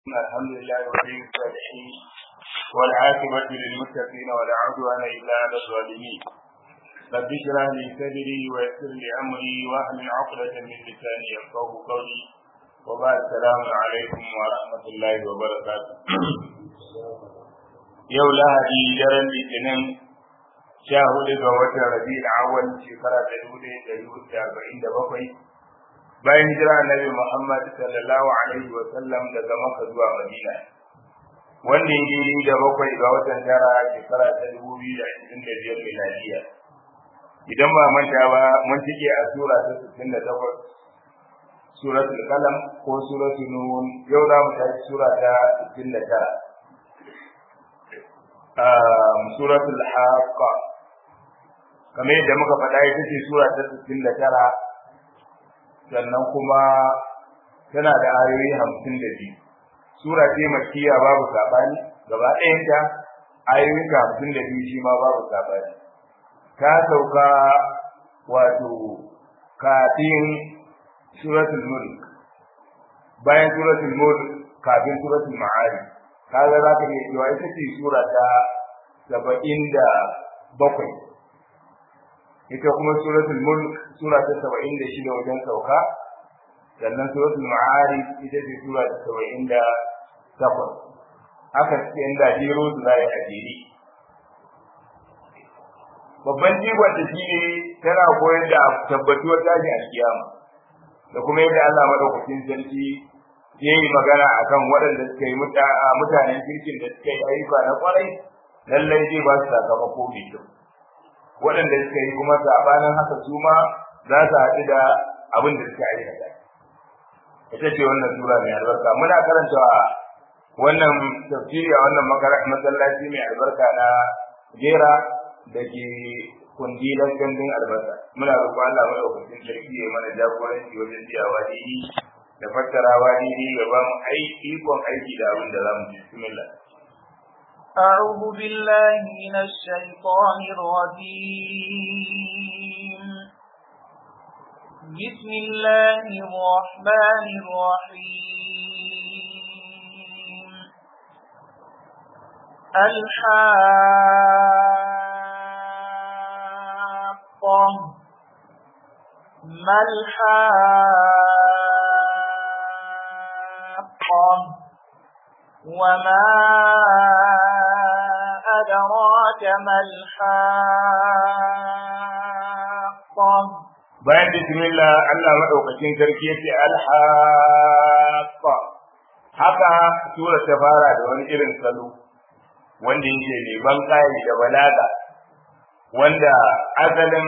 الحمد لله ولي الصالحين والعاقبة للمتقين ولا عدوان إلا على الظالمين رب اشرح لي صدري ويسر لي أمري واحلل عقدة من لساني يفقه قولي وبعد السلام عليكم ورحمة الله وبركاته yau lahadi daren litinin sha hudu ga watan rabi'ul awwal shekara ta dubu ɗaya da dubu da arba'in da bakwai bayan hijira annabi Muhammad sallallahu alaihi wa sallam daga Makka zuwa Madina wanda ya daidai da bakwai ga watan tara shekara ta dubu biyu da ashirin da biyar miladiya idan ba manta ba mun cike a sura ta sittin da takwas suratul qalam ko suratul nun yau za mu tashi sura ta sittin da tara suratul haqqa kamar yadda muka faɗa ita ce sura ta sittin da tara sannan kuma tana da ayoyi hamsin da biyu sura ce makiya babu saɓani gaba ɗayanta ayoyin ta hamsin da biyu shi ma babu saɓani ta sauka wato kafin suratul mulk bayan suratul mulk kafin suratul ma'ari kaga za ka iya cewa ita ce sura ta saba'in da bakwai ita kuma suratul mulk sura ta 76 wajen sauka sannan suratul ma'arij ita ce sura ta 78 haka cikin da jiro su zai a jere babban jigon da shi ne tana koyar da tabbatuwar tashi a kiyama da kuma yadda Allah madaukakin sarki ya yi magana akan waɗanda suka yi mutanen kirkin da suka yi ayyuka na kwarai lallai zai ba su sakamako mai kyau waɗanda suka yi kuma sabanin haka su ma za su haɗu da abin da suka aikata ita ce wannan sura mai albarka muna karanta wannan tafsiri a wannan masallaci mai albarka na jera da ke kundilan gandun albarka muna roƙo Allah madaukakin sarki ya mana jagoranci wajen biyawa daidai da fassarawa daidai ya ba mu ikon aiki da abin da za mu ji bismillah أعوذ بالله من الشيطان الرجيم بسم الله الرحمن الرحيم الحاقة ما الحاقة وما أدراك ما الحاقة bayan bismillah Allah madaukakin sarki yace alhaqa haka sura ta fara da wani irin salo wanda yake ne ban kai da balaga wanda asalin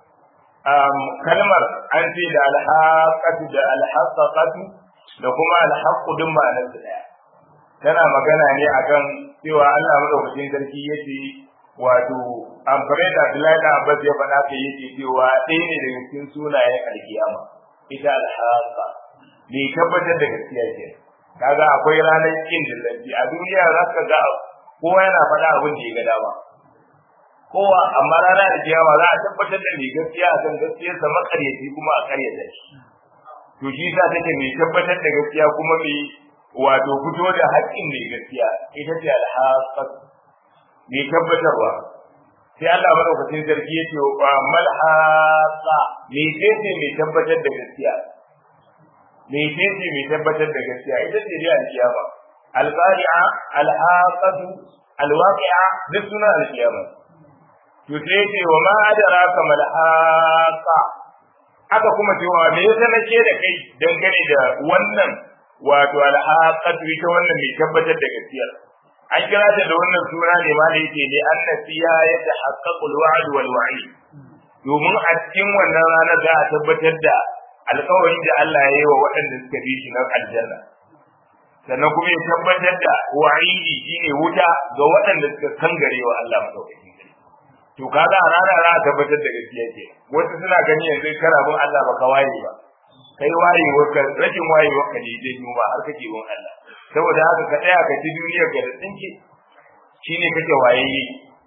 kalmar an ce da alhaqatu da alhaqatu da kuma alhaqu din ma'anar su daya tana magana ne akan cewa Allah madaukakin sarki yace wato amfani da Abdullahi da Abbas ya faɗa ka yake cewa ɗaya ne daga cikin sunayen alkiyama ita alhaqa ne tabbatar da gaskiya ke kaga akwai ranar kin dillanci a duniya za ka ga kowa yana faɗa abin da ya ga dama kowa amma ranar alkiyama za a tabbatar da mai gaskiya a kan gaskiyarsa makaryaci kuma a karyata shi to shi sa take mai tabbatar da gaskiya kuma mai wato fito da haƙƙin mai gaskiya ita ce alhaqat mai tabbatarwa sai Allah madaukakin sarki yace wa mal haqa me ce mai tabbatar da gaskiya me ce mai tabbatar da gaskiya ita ce dai alkiyama alqari'a alhaqat alwaqi'a duk suna alkiyama to sai yace wa ma adraka mal haqa aka kuma cewa me yasa nake da kai dangane da wannan wato alhaqatu ita wannan mai tabbatar da gaskiya an kira ta da wannan suna ne ma da yake ne annasiya ya tahaqqaqu alwa'd wal wa'id domin a cikin wannan ranar za a tabbatar da alƙawarin da Allah ya yi wa waɗanda suka bi shi na aljanna sannan kuma ya tabbatar da wa'idi shine wuta ga waɗanda suka kangare wa Allah madaukakin to kaga a ranar za a tabbatar da gaskiya ke wasu suna gani yanzu kana bin Allah baka waye ba kai wayewar ka rashin wayewar ka ne janyo ba har kake bin Allah saboda haka ka tsaya ka ci duniyar ka da tsinke shine kake wayayye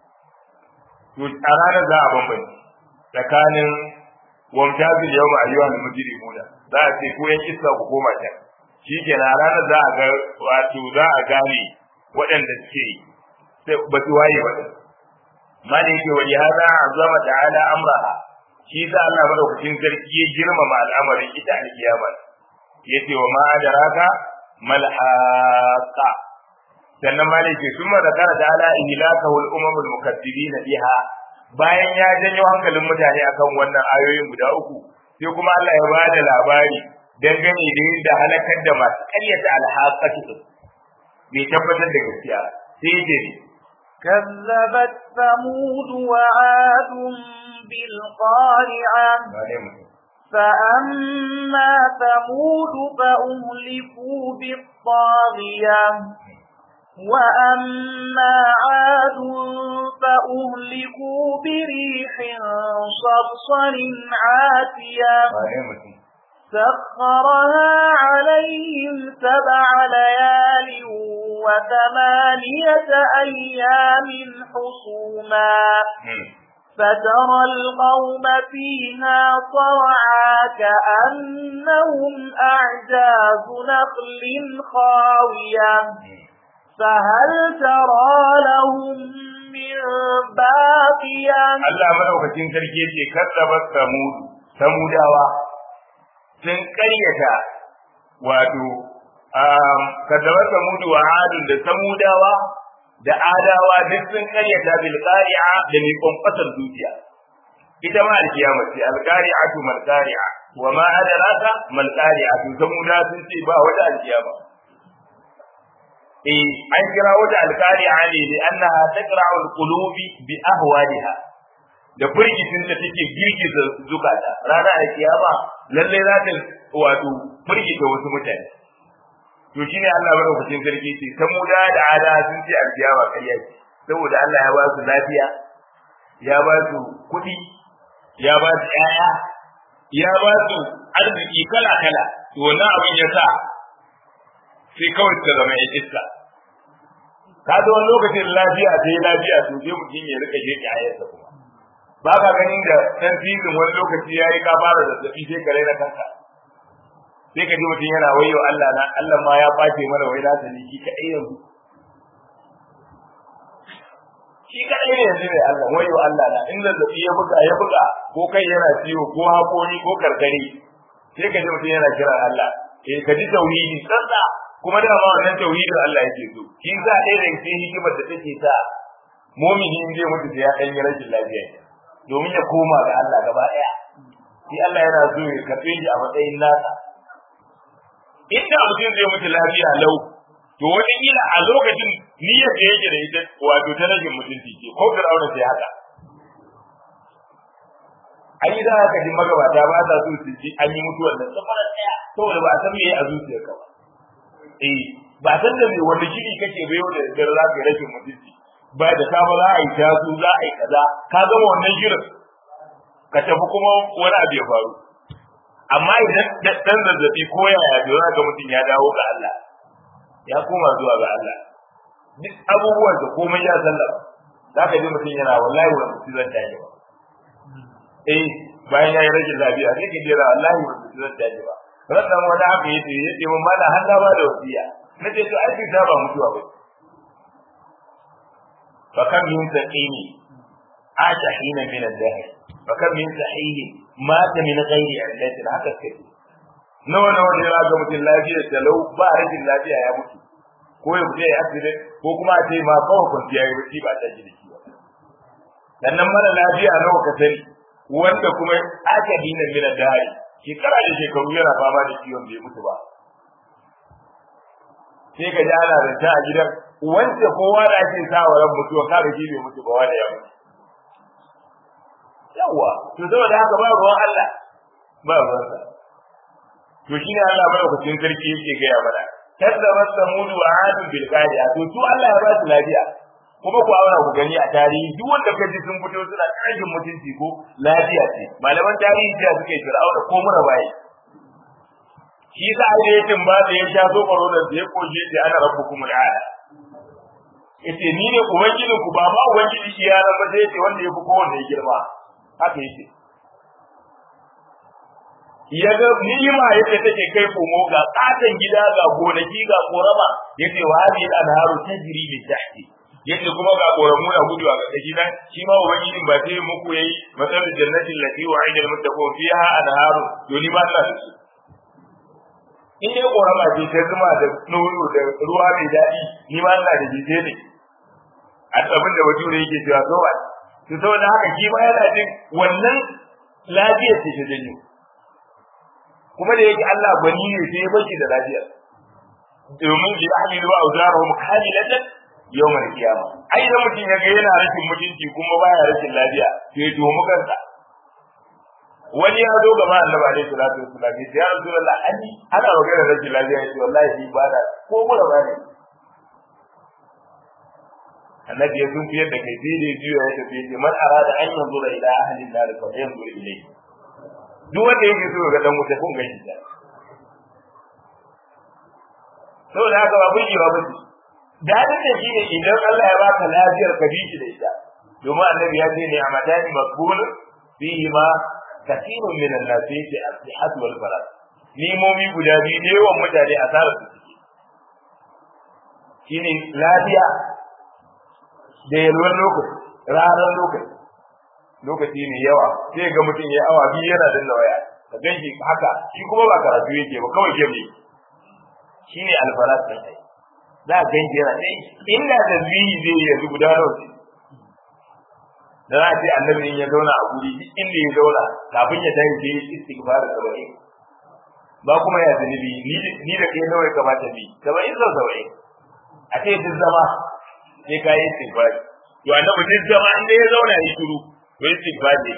to a ranar za a bambance tsakanin wamtazil yawma ayyuhal mujrimuna za a ce ko yan iska ku koma can shi ke na ranar za a ga wato za a gane waɗanda suke ba su waye ba ma da yake wani hada azama ta'ala amraha shi sa Allah madaukakin sarki ya girmama al'amarin ita alkiyama yace wa ma adraka mal haqa sannan ma da yake summa zakara ta'ala ihlakahu al-umamul mukaththibin biha bayan ya janyo hankalin mutane akan wannan ayoyin guda uku sai kuma Allah ya ba da labari dangane da yadda halakar da masu ƙaryata alhaƙatu bai tabbatar da gaskiya sai ya ce كذبت ثمود وعاد بالقارعة فأما ثمود فأهلكوا بالطاغية وأما عاد فأهلكوا بريح صرصر عاتية سخرها عليهم سبع ليال وثمانية أيام حصوما فترى القوم فيها صرعا كأنهم أعجاز نخل خاوية فهل ترى لهم من باقية Allah madaukakin sarki yace kazzabat samud samudawa sun karyata wato um kazzabat samud wa adun da samudawa da adawa duk sun karyata bil qari'a da mai kwamfatar zuciya ita ma alkiyama ce al qari'atu mal qari'a wa ma adraka mal qari'atu samuda sun ce ba wata alkiyama eh an kira wata alqari'a ne da annaha taqra'u alqulubi bi ahwaliha da firgitin da take girgiza zukata rana da kiyama lalle za ta wato firgita wasu mutane to shine Allah madaukakin sarki ce samuda da ada sun ce alkiyama kariya ce saboda Allah ya ba su lafiya ya ba su kuɗi ya ba su ƴaƴa ya ba su arziki kala kala to wannan abin ya sa sai kawai ta zama ya iska ka ga wani lokacin lafiya ta yi lafiya to sai mutum ya rika je ayarsa kuma ba ka ganin da ɗan filin wani lokaci ya yi ka fara zazzaɓi sai ka raina kanka sai ka ji mutum yana wayo Allah na Allah ma ya ɓace mana wai na sani shi kaɗai yanzu shi kaɗai ne yanzu ne Allah wayo Allah na in zazzaɓi ya buga ya buga ko kai yana ciwo ko haƙori ko karkare sai ka ji mutum yana kiran Allah eh ka ji tauhidi tsantsa kuma da ma wannan tauhidin Allah yake so shi za a ɗaya daga cikin hikimar da take sa mumini in zai mutu da ya ɗan yi rashin lafiya domin ya koma ga Allah gaba ɗaya shi Allah yana so ya karɓe shi a matsayin nasa inda mutum zai mutu lafiya lau to wani kila a lokacin niyyar da yake da ita wato ta rashin mutunci ce ko fir'auna sai haka an yi za ka ji magabata ba sa so su ji an yi mutuwar da tsamarar ɗaya saboda ba a san me a zuciyarka ba eh ba san da me wanda shiri kake bai da dare za ka yi rashin mutunci ba da safe za a yi tasu za a yi kaza ka gama wannan shirin ka tafi kuma wani abu ya faru amma idan dan zazzabi ko yaya to za ka mutum ya dawo ga Allah ya koma zuwa ga Allah duk abubuwan da komai ya sallama za ka ji mutum yana wallahi wani mutum zan tashi ba eh bayan ya yi rashin lafiya sai ka jira wallahi wani mutum zan tashi ba rannan wani haka yace yace mun mala har na ba da wasiya nace to ai ta ba mutuwa ba fa kam min saqini aja hina min ad-dahr fa kam min sahihi mata min ghairi illati haka kai nawa nawa ne ga mutum lafiya da lau ba rashin lafiya ya mutu ko ya mutu ya accident ko kuma a ce ma kawai kwanciya ya wuce ba ta ji da shi ba sannan mara lafiya nawa ka sani wanda kuma aka dina min ad-dahr shekara da shekaru yana fama da ciwon bai mutu ba sai ka ji ana da ta a gidan wanda kowa da ake sa wa ran mutuwa ka da bai mutu ba wanda ya mutu yawa to saboda haka ba ruwan Allah ba ruwan sa to shine Allah madaukakin sarki yake gaya mana kazzaba samud wa ad bil qari'a to su Allah ya ba su lafiya kuma ku aura ku gani a tarihi duk wanda ka ji sun fito suna ƙarfin mutunci ko lafiya ce malaman tarihi da suke fir'auna ko mura baye shi sa ai da yakin ba da ya sha zo baro da ya koje shi ana rabbukum al'ala yace ni ne ubangijin ku ba ma ubangiji iyalan ba sai yace wanda ya fi kowanne girma haka yace ya ga ni'ima yadda take kai komo ga katon gida ga gonaki ga korama yace wa hadhihi al-anharu tajri min tahti yace kuma ga koramu na gudu a ƙarƙashi nan shi ma ubangijin ba sai muku yayi matsalar jannatin lati wa'ida al-muttaqun fiha anharu to ni ba ta da su in dai korama ce ta zuma da nono da ruwa mai daɗi ni ma ina da jije ne a abin da bature yake cewa so ba to saboda haka shi ma yana jin wannan lafiyar ce ta janyo kuma da yake Allah gwani ne sai ya bashi da lafiyar domin bi ahlilu wa awzarahum kamilatan yawmal qiyama ai da mutum ya ga yana rashin mutunci kuma baya rashin lafiya to ya tuhu kansa wani ya zo gaba annabi alaihi salatu wassalam ya ce ya rasulullah ani ana magana rashin lafiya ya ce wallahi ni ba da ko mura ba ne annabi ya sun fiyar da kai sai da juya ya tafi ce man arada an yanzura ila ahli nar fa yanzur ilayhi duk wanda yake so ga dan wuta kun gaishe ta saboda haka ba burgewa ba ce dadin da shi ne idan Allah ya baka lafiyar ka bi shi da ita domin annabi ya ce ne a matani makbul fihi ma kathirun min an-nas fi as-sihat wal farad nimomi guda biyu ne yawan mutane asarar su suke shine lafiya da yalwar lokaci ranar lokaci lokaci ne yawa sai ga mutum ya awa biyu yana danna waya ka ganshi haka shi kuma ba karatu yake ba kawai game shine alfarat din ai za ka ganshi yana dai inda tasbihi zai yi yanzu guda nawa ce da za a ce annabi in ya zauna a guri duk inda ya zauna kafin ya tashi sai istighfar saba'in ba kuma ya zunubi ni da kai nawa ya kamata bi saba'in sau saba'in a ce duk zama sai ka yi istighfar to annabi duk zama inda ya zauna ya shiru to istighfar ne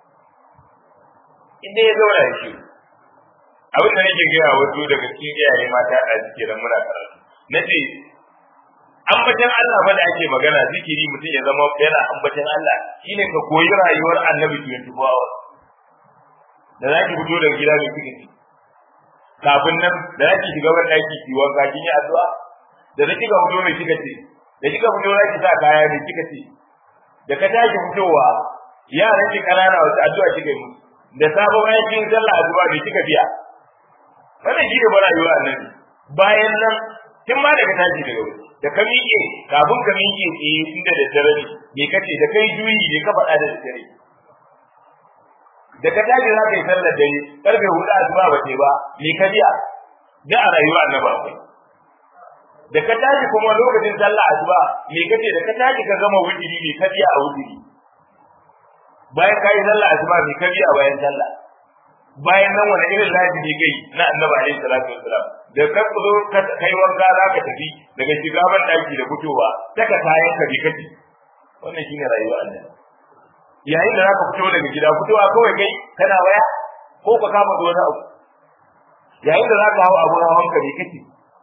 inda ya zauna ya shiru abin da nake gaya wasu daga cikin iyaye mata a suke da muna karatu na ce ambacin Allah fa da ake magana zikiri mutum ya zama yana ambacin Allah shine ka koyi rayuwar annabi 24 hours da zaki fito daga gida mai kike kafin nan da zaki shiga wani daki ki wanka kin yi addu'a da zaki ga fito mai kika ce da kika fito zaki sa kaya mai kika ce da ka tashi fitowa yaran ki kanana wasu addu'a kika yi musu da sabon bayan kin sallah addu'a mai kika biya wannan shi ne rayuwar annabi bayan nan kin ma daga tashi daga wuri da ka miƙe kafin ka miƙe tsaye inda da dare ne me kace da kai juyi ne ka faɗa da dare da ka tashi za ka yi sallar dare karfe hudu asuba ba ce ba me ka biya da a rayuwa annaba akwai da ka tashi kuma lokacin sallah asuba me kace da ka tashi ka gama wujiri me ka biya a wujiri bayan ka yi sallah asuba me ka biya bayan sallah bayan nan wani irin lafi ne kai na annabi alaihi salatu wassalam da ka zo kai wanka za ka tafi daga shiga ban daki da fitowa saka kayan ka bi kaci wannan shine rayuwa annabi yayin da zaka fito daga gida fitowa kawai kai kana waya ko ka kama da wani abu yayin da zaka hawo abun hawan ka bi kaci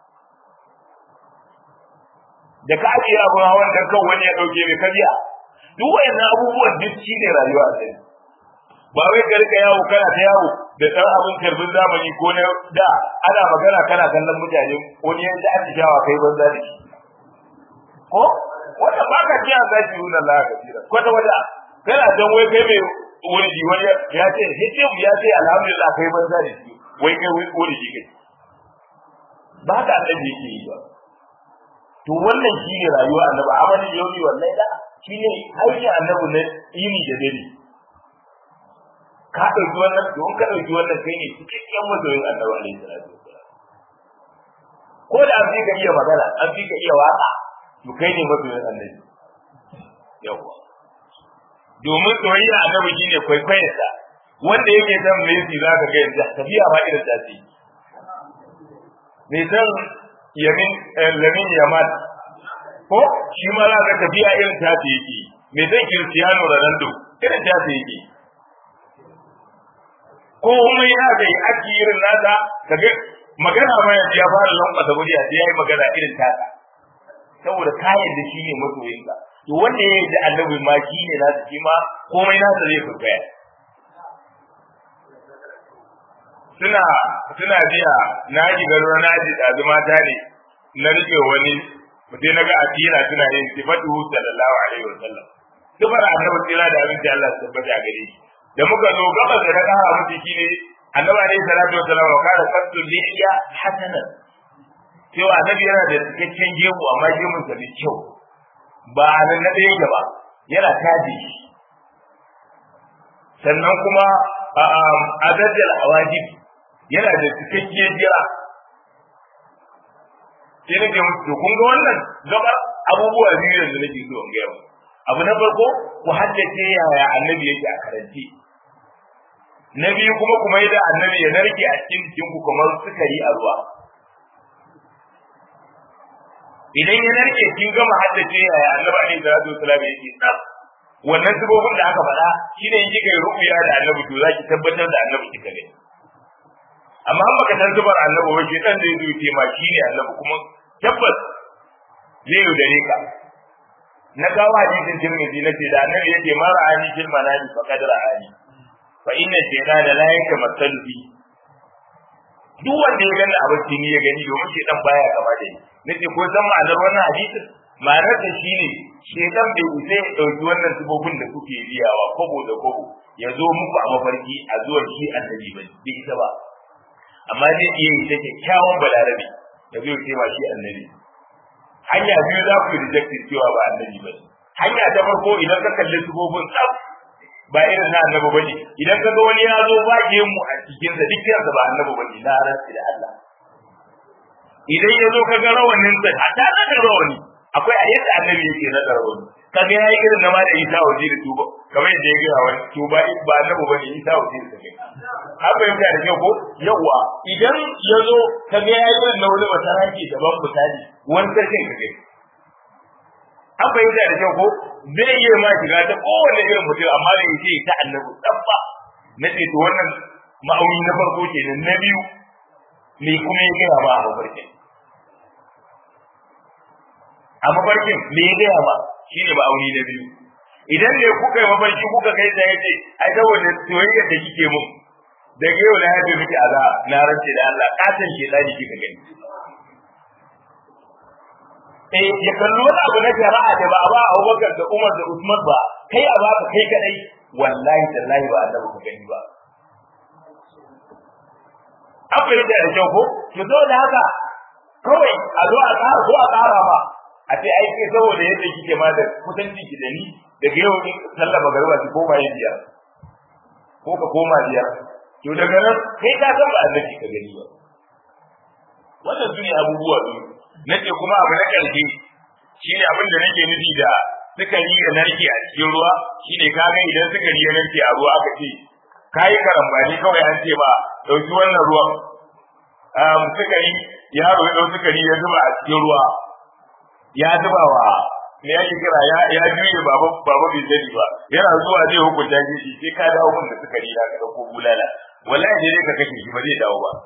da ka ajiye abun hawan dan kan wani ya dauke mai kabiya duk wayannan abubuwan duk shine rayuwa annabi ba wai ka rika yawo kana ta yawo da ɗan abin karbin zamani ko na da ana magana kana kallon mutane wani ya ji atishawa kai banza da shi ko wanda ba ka ji an zaci nuna Allah ka tira kwata wata kana dan wai kai mai wani ji wani ya ce hijim ya ce alhamdulillah kai banza da shi wai kai wani ji kai ba ka annabi yake yi ba to wannan shine rayuwa annabi amalin yaumi wallahi da shine aikin annabi na yini da dare ka ɗauki wannan to in ka ɗauki wannan kai ne cikakken masoyin annabi alaihi salatu wassalam ko da an fi ka iya magana an fi ka iya waka to kai ne masoyin annabi yawa domin soyayya annabi shine kwaikwayarsa wanda yake san Messi za ka ga yanzu tafiya ma irin ta ce me san yamin lamin yaman ko shi ma za ka tafiya irin ta ce yake me san Cristiano Ronaldo irin ta ce yake ko kuma ya ga yi aki irin nasa kaga magana ma yanzu ya fara lankwasa murya sai ya yi magana irin tasa saboda kayan da shi ne masoyinka to wanda ya yi da annabi ma shi ne nasa shi ma komai nasa zai furfaya suna suna biya na ji garo na ji ɗazu mata ne na rike wani mutai na ga atira suna yin sifatu sallallahu alaihi wasallam sifar annabi tsira da abinci Allah su tabbata a gare shi da muka zo gaba da kara mutu shine annabi alaihi salatu wasallam wa kana qattu lihiya hasanan cewa annabi yana da cikakken gemu amma gemun sa mai kyau ba nan na ɗaya gaba yana taji sannan kuma a dajjal awajib yana da cikakken jira sai nake musu kun ga wannan gaba abubuwa biyu yanzu nake so in gaya abu na farko ku haddace yaya annabi yake a karanci na biyu kuma kuma yadda annabi ya narke a cikin jinku kamar sukari a ruwa idan ya narke kin gama haddace yaya annabi alaihi salatu wasallam yake tsaf wannan sibobin da aka faɗa shine in kika yi rubuya da annabi to zaki tabbatar da annabi kika ne amma an baka san zubar annabi ba ke dan da ya zuce ma shine annabi kuma tabbas zai yaudare ka na kawo hadisin tirmidhi na ce da annabi yake ma ra'ani fil manami faqad ra'ani fa inna shaytana la yatamassalu bi duk wanda ya gani abin tini ya gani domin shaytan baya gaba da ni nace ko san ma'anar wannan hadisin ma'anar da shine shaytan bai isa ya dauki wannan sibobin da kuke riyawa kobo da kobo ya zo muku a mafarki a zuwan shi annabi ba bai isa ba amma zai iya yi ta kyakkyawan balarabe da zai ce ma shi annabi hanya biyu za ku rejectin cewa ba annabi ba hanya ta farko idan ka kalli sifofin tsaf ba irin na annabi ba ne idan ka ga wani ya zo ba mu a cikinsa duk kiransa ba annabi ba ne na rantsi da Allah idan ya zo ka ga rawanin sa a ta da rawani akwai a yadda annabi yake na rawani ka ga yayi irin na ma da Isa waje da tuba kamar yadda ya gaya wani tuba ba annabi ba ne Isa waje da kai haka yadda da kyau ko yawa idan ya zo ka ga yayi irin na wani wata hanki daban misali wani sarkin ka kai an fahimta da kyau ko zai iya ma shiga ta kowane irin mutum amma da yake ta annabi dabba na ce to wannan ma'auni na farko kenan na biyu me kuma ya gaya ma a mafarkin a mafarkin me ya gaya ma shine ma'auni na biyu idan ne kuka yi mafarki kuka kai da yace ai saboda soyayya da kike mun daga yau na yabe miki aza na rance da Allah katan ke dani kika gani eh ya kallo wani abu na shari'a da ba a ba Abubakar da Umar da Usman ba kai a ba ka kai kadai wallahi tallahi ba Allah ka gani ba an fahimta da kyau ko to saboda haka kawai a zo a ƙara ko a ƙara ba a ce ai kai saboda yadda kike ma da kusanci ki da ni daga yau ni sallah magariba ki koma yin biyar ko ka koma biyar to daga nan kai ka san ba annabi ka gani ba wannan su ne abubuwa biyu nace kuma abu na ƙarshe shine abin da nake nufi da sukari da narke a cikin ruwa shine kaga idan sukari ya narke a ruwa aka ce kayi karambani kawai an ce ba dauki wannan ruwan sukari yaro ya dau sukari ya zuba a cikin ruwa ya zuba wa me yake kira ya ya juye baba baba bai sani ba yana zuwa zai hukunta shi sai ka dawo mun da sukari ya ka ko bulala wallahi dai ka kashe shi ba zai dawo ba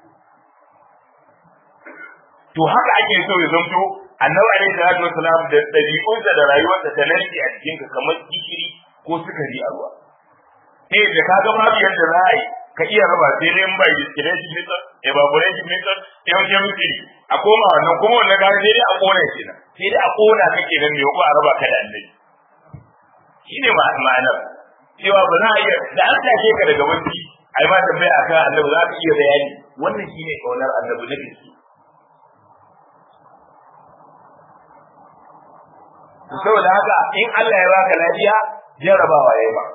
to haka ake so ya zanto annabi alaihi salatu wasalam da dabi'unsa da rayuwarsa ta narke a cikin ka kamar gishiri ko sukari a ruwa eh da ka ga babu yadda za a yi ka iya raba sai dai in bai distillation method evaporation method chemistry a koma wannan kuma wannan gari sai dai a kona shi nan sai dai a kona kake nan ne ko a raba ka da annabi shine ma'anar cewa ba za a iya da an tashe ka daga wanci ai ma tambaya akan annabi za ka iya bayani wannan shine kaunar annabi na gaske saboda haka in Allah ya baka lafiya jarabawa yayi ba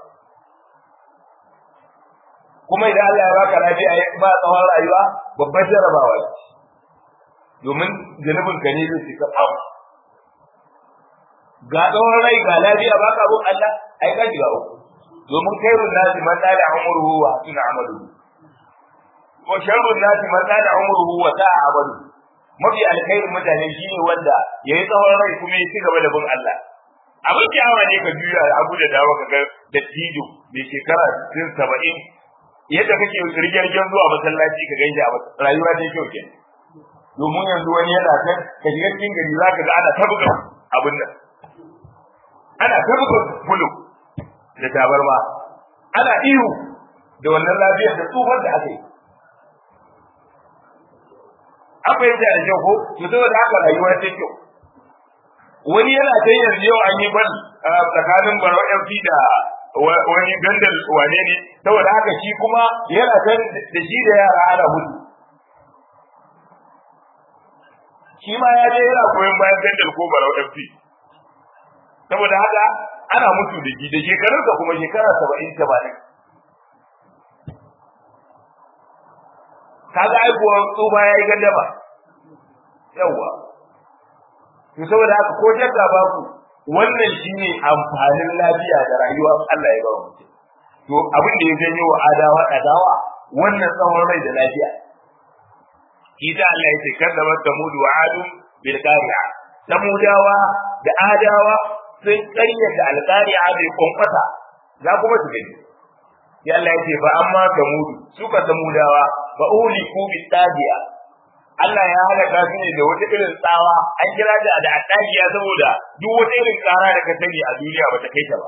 kuma idan Allah ya baka lafiya ya ba tsawon rayuwa babbar jarabawa ce domin janubin ka ne zai cika tsaf ga tsawon rai ga lafiya baka abun Allah ai ka shiga uku domin kairun nasi man da umruhu wa hasuna amalu wa sharrun nasi man da umruhu wa sa'a amalu mafi alkhairin mutane shine wanda yayi tsawon rai kuma ya ci gaba da bin Allah abin kyawa ne ka juya abu da dawo ka ga dattijo mai shekara 70 yadda kake rigirgen zuwa masallaci ka ganje a rayuwa ta kyau ke domin yanzu wani yana kan ka shiga cikin gari za ka ga ana tabuka abin nan ana tabuka bulu da tabarma ana ihu da wannan lafiyar da tsufar da aka yi an fahimta da kyau ko to saboda haka rayuwa ta kyau wani yana ta yanzu yau an yi ban tsakanin barau FC da wani gandal wane ne saboda haka shi kuma yana kan da shi da yara ana mutu shi ma ya je yana koyon bayan gandal ko barau fc saboda haka ana mutu da shi da shekarunsa kuma shekara saba'in tamanin kaga aikuwa tsufa ya yi gandama yawwa to saboda haka ko shakka ba ku wannan shine amfanin lafiya da rayuwa Allah ya ba mu to abin da ya janyo wa adawa adawa wannan tsawon rai da lafiya Ita Allah ya ce kaddama samud wa adu bil qari'a samudawa da adawa sun karyata alqari'a bai konkwata za kuma su gani ya Allah ya ce fa amma samud suka samudawa fa uliku bil tabi'a Allah ya halaka su ne da wata irin tsawa an kira ta da attajiya saboda duk wata irin tsara da ka sani a duniya ba ta kai ta ba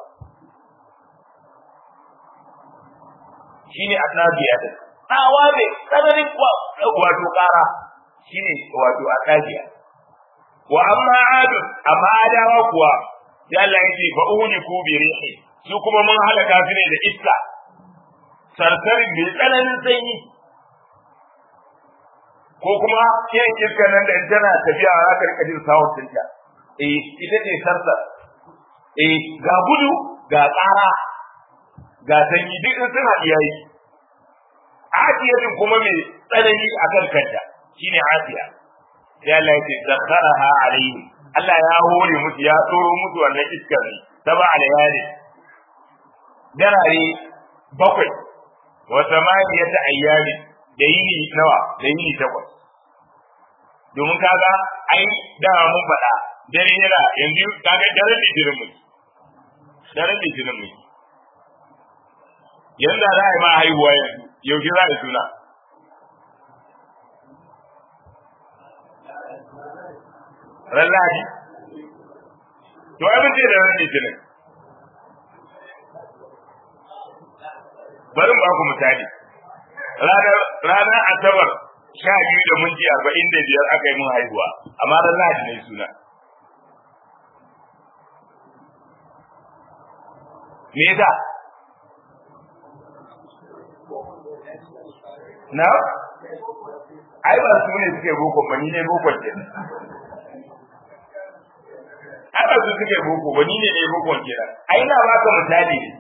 shine attajiya ta tsawa ne tsananin wato kara shine wato attajiya wa amma adu amma adawa kuwa sai Allah ya ce fa uliku bi rihi su kuma mun halaka su ne da iska sarsarin mai tsananin sanyi ko kuma yin iska nan da tana tafiya za ka rika jin sawun tinta eh ita ce sarsa eh ga gudu ga tsara ga sanyi duk in sun haɗu yayi asiyatin kuma mai tsanani akan kanta shine asiya sai Allah ya ce zakharaha alaihim Allah ya hore musu ya tsoro musu wannan iskar ne saba alayali darare bakwai wa samaniyata ayyami da yini nawa da yini takwas domin kaga ai dama mun faɗa dare yana yanzu kaga daren litinin mu daren litinin mu yanzu za a yi ma haihuwa yanzu yaushe za a yi suna ran lahadi to ai mun ce da ran litinin bari ba ku misali ranar asabar sha biyu da minti arba'in da biyar aka yi mun haihuwa amma ran lahadi ne suna me yasa na ai ba su ne suke boko ba ni ne boko ke ai ba su suke boko ba ni ne ne boko ke ai na baka misali ne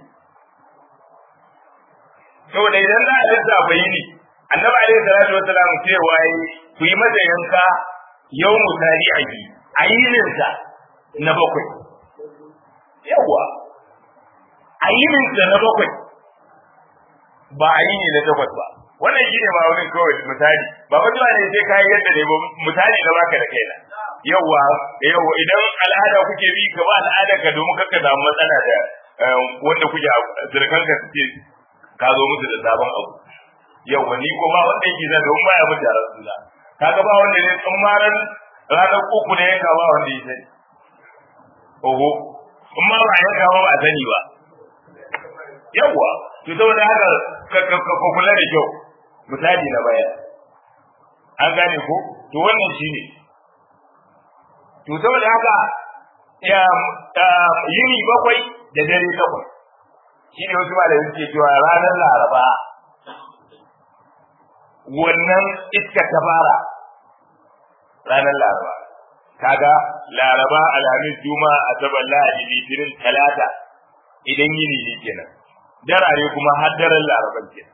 saboda idan za a lissafa yini annabi alaihi salatu wassalam cewa yi ku yi masa yanka yau mutari a yi a yininsa na bakwai yawa a yininsa na bakwai ba a yini na takwas ba wannan shi ne ma wani kawai misali ba wani ba ne sai ka yi yadda ne ba misali na baka da kaina yawa yawa idan al'ada kuke bi ka ba al'ada ka domin kakka samu matsala da wanda kuke zirkan ka suke ka zo musu da sabon abu yau ni ko ba wanda yake da don baya mun da rasula kaga ba wanda ne tsammaran ranar uku ne yanka ba wanda yake sani oho in ma ba yanka ba ba sani ba yawa to saboda haka ka kula da kyau misali na baya an gane ko to wannan shine to saboda haka ya yini bakwai da dare takwas shi ne wasu malamai suke cewa ranar laraba wannan iska ta fara ranar laraba kaga laraba alhamis juma'a asabar lahadi litinin talata idan yini ne kenan darare kuma har daren laraban kenan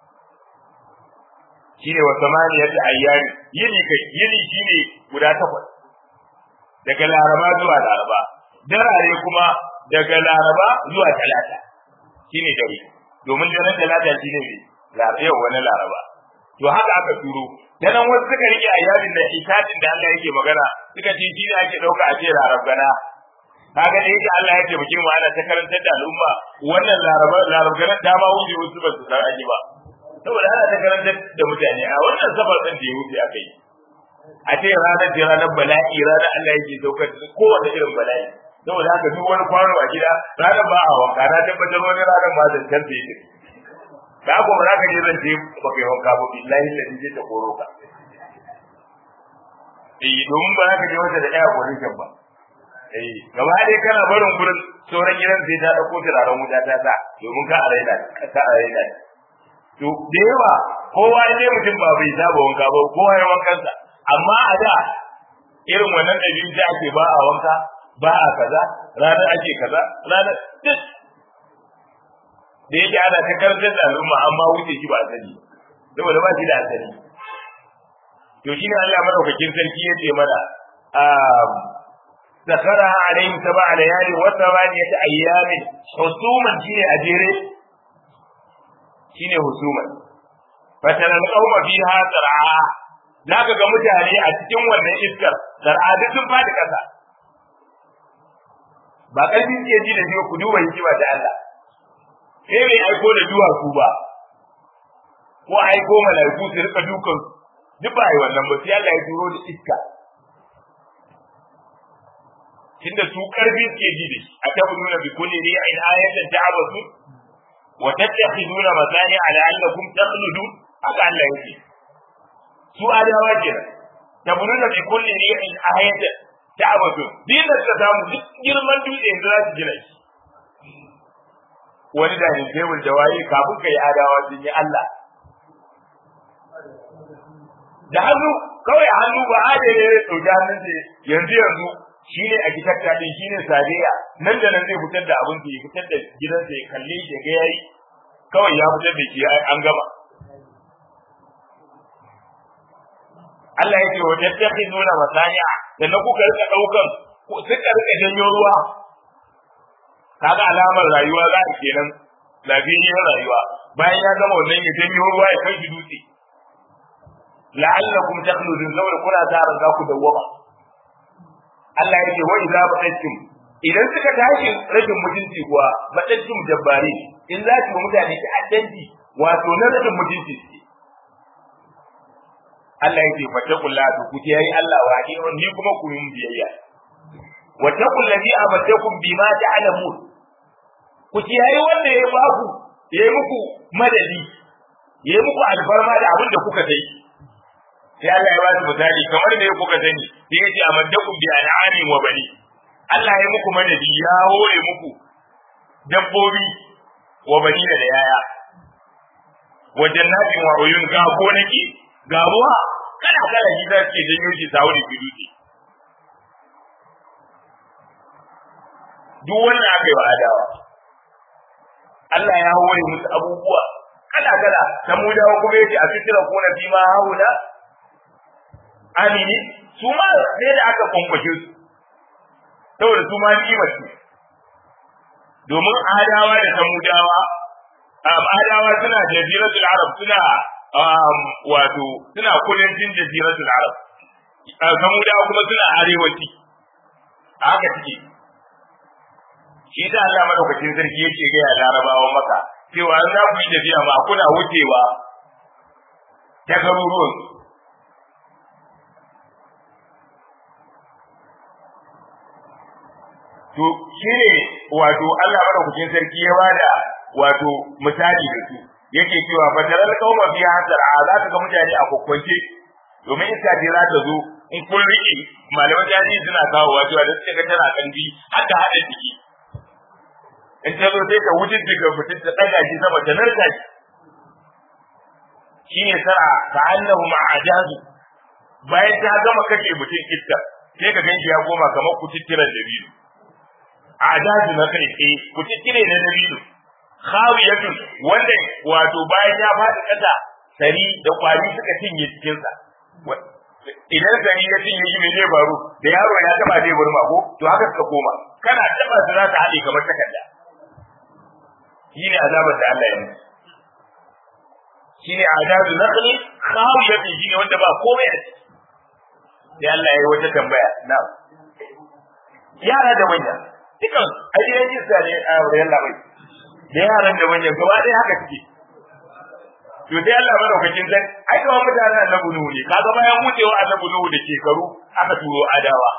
shine wa samaniyat ayyami yini kai yini shine guda takwas daga laraba zuwa laraba darare kuma daga laraba zuwa talata shine dare domin daren talata shine ne yau wani laraba to haka aka turo dan wasu suka rike ayyadin da itatin da Allah yake magana suka ce shi ne ake dauka a ce larabgana kaga da yake Allah ya taimake mu ana ta karantar da al'umma wannan laraba larabgana ta ma wuce wasu ba su san aji ba saboda ana ta karantar da mutane a wannan safar din da ya wuce aka yi a ce ranar da ranar bala'i ranar Allah yake saukar da kowace irin bala'i saboda haka duk wani kwano a gida ranar ba a wanka na tabbatar wani ranar ba zan canza yake da ko ba za ka je zan je ba kai wanka ba billahi ladi zai ta koro ka eh domin ba za ka je wata da ɗaya position ba eh gaba dai kana barin gurin sauran gidan sai ta dauko turaren wuta ta sa domin ka araida ka araida to da yawa kowa ne mutum ba bai saba wanka ba kowa ya wankansa amma a da irin wannan ɗabi'u da ake ba a wanka ba a kaza ranar ake kaza ranar duk da yake ana ta karantar da al'umma amma wuce shi ba a sani saboda ba shi da asali to shine Allah madaukakin sarki yace mana سخرها عليهم سبع ليال وثمانية أيام حسوما شيني أجيري شيني حسوما فترى القوم فيها سرعا ذاك ga mutane a cikin wannan iskar sar'a duk sun fadi kasa ba ƙarfi ke ji da jiwa ku duba hikima ta Allah sai bai aiko da duwatsu ba ko aiko malaiku su rika dukan duk ba yi wannan ba sai Allah ya turo da iska tunda su karfi suke ji da shi atabununa bi kulli ri'in ayatan ta'abasu wa tattakhiduna masani ala annakum takhludun haka Allah yake su adawa kenan tabununa bi kulli ri'in ayatan ta'abasu din da ta samu duk girman dutse yanzu za su gina shi wani da ne tebul jawayi kafin kai adawa sun yi Allah da hannu kawai hannu ba adane ya dauki hannun yanzu yanzu shi ne architecture din shi ne sadiya nan da nan zai fitar da abin da ya fitar da gidansa ya kalle shi ga yayi kawai ya fitar da shi an gama Allah yake wa tattakhizuna masani'a da na kuka rika daukan suka rika janyo ruwa kaga alamar rayuwa za a kenan lafiyar rayuwa bayan ya gama wannan ya janyo ruwa ya kai shi dutse la'allakum takhludun saboda kuna tara za ku dawwama Allah yake wa idza batattum idan suka tashi rashin mutunci kuwa batattum jabbari in za ki mutane ki addanci wato na rashin mutunci Allah yake fattakullah ku ce yayi Allah wa ni kuma ku yi biyayya wattaqul ladhi amatakum bima ta'lamun ku ce yayi wanda ya ba ku yayi muku madadi yayi muku alfarma da abin da kuka sai sai Allah ya ba su misali kamar da kuka sani sai ya ce amaddakum bi an'amin wa bani Allah ya muku madadi ya hore muku dabbobi wa bani da yaya wa jannatin wa uyun ga gonaki ga ruwa kana kala shi zai ke janyo shi sawo da biduti duk wannan aka yi wa adawa Allah ya hore musu abubuwa kala kala samudawa kuma yake a fitira kuna fi ma haula amini su ma sai da aka kwankwashe su saboda su ma ni'imar ce domin adawa da samudawa adawa suna jaziratul arab suna wato suna kudancin jaziratul arab samudawa kuma suna arewaci haka suke shi da Allah madaukakin sarki yake ga ya larabawa maka cewa an za ku yi tafiya ma kuna wucewa ta garuruwan to shine wato Allah madaukakin sarki ya bada wato misali da su yake cewa fataral qauma fi hasar a za ka ga mutane a kokkonce domin iska ce za ta zo in kun riƙe malaman jami'i suna kawo wato da suke ga tana kandi haka hada ciki in ta zo sai ta wuce daga mutum ta daga shi sama ta narka shi shine sara ka annahu ma'ajazu bayan ta gama kashe mutum iska sai ka ganshi ya koma kamar kututturan dabilu a'jazu na kai eh kututtire na dabilu khawiyatun wanda wato bayan ya faɗi ƙasa sari da kwari suka cinye cikin sa idan sari ya cinye shi mai zai faru da yaro ya taba zai burma ko to haka suka koma kana taba su za ta haɗe kamar takarda shine azabar da Allah ya yi shine azabu naqli khawiyatun shine wanda ba komai a ciki sai Allah ya yi wata tambaya na yara da manya dukan ayyukan jinsa ne a wurin labai da yaran da manyan gaba ɗaya haka suke to sai Allah madaukakin zan ai kamar mutanen annabi Nuhu ne kaga bayan wucewa annabi Nuhu da shekaru aka turo adawa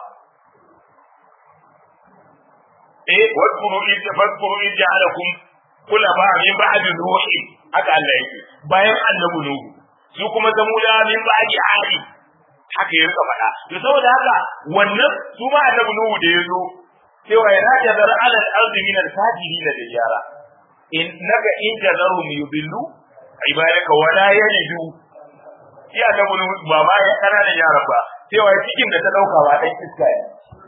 eh wadkuru id fadkuru id ja'alakum kulama min ba'di nuhi haka Allah yake bayan annabi Nuhu su kuma zamuda min ba'di ali haka ya rika faɗa to saboda haka wannan su ma annabi Nuhu da yazo cewa yana jazar alal ardi min al fajiri da yara in naga in jazarum yubillu ibadaka wala yalidu iya da mun ba ma ya kana da yara ba cewa cikin da ta dauka ba dan iska ne